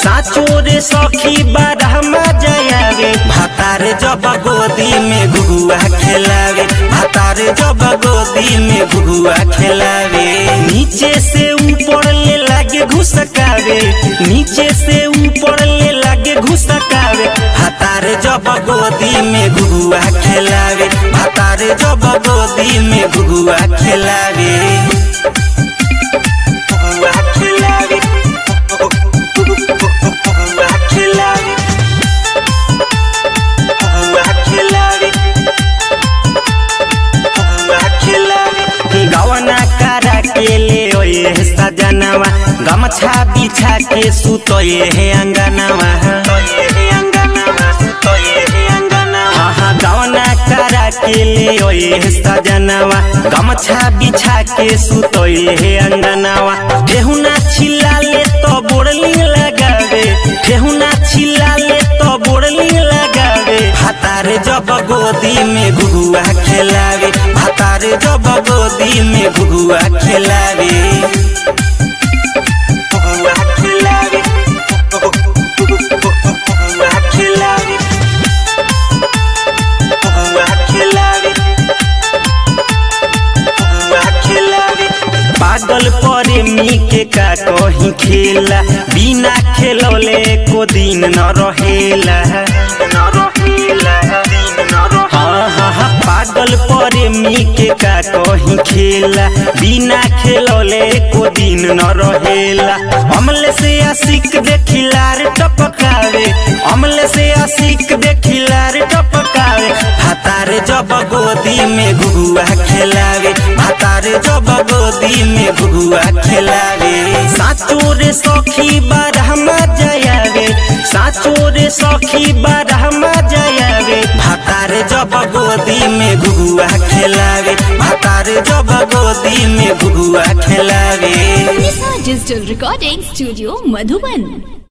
साचो रे सखी बारह मजा आवे भातार जब गोदी में घुघुआ खेलावे भातार जब गोदी में घुघुआ खेलावे नीचे से ऊपर ले लागे घुसकावे नीचे से ऊपर ले लागे घुसकावे भातार जब गोदी में घुघुआ खेलावे भातार जब गोदी में घुघुआ खेलावे घुघुआ खेलावे घुघुआ खेलावे घुघुआ खेलावे घुघुआ खेलावे गवना करा के ले ओए सजनवा गमछा बिछा के सुतोए हे अंगनवा गवना करा के ले ओए सजनवा गमछा बिछा के सुतोए हे अंगनवा केहुना छिला ले तो बोड़ली लगावे केहुना छिला ले तो बोड़ली लगावे भातार जब गोदी में घुघुआ खेलावे भातार जब गोदी में घुघुआ खेलावे घुघुआ खेलावे घुघुआ खेलावे घुघुआ खेलावे घुघुआ खेलावे पागल प्रेमी के का कहीं खेला बिना खेलौले को दिन न रहेला न रहेला दिन न रहेला हाँ हाँ हाँ पागल प्रेमी के का कहीं खेला बिना खेलौले को दिन न रहेला अमले से आशिक देखिलार टपकावे अमले से आशिक देखिलार टपकावे भातार जब गोदी में घुघुआ खेलावे भातार जब गोदी में घुघुआ खेलावे साचो रे सखी बारह मजा आवे साचो रे सखी बारह मजा आवे भातार जब गोदी में घुघुआ खेलावे भातार जब गोदी में घुघुआ खेलावे Nisa Digital Recording Studio Madhuban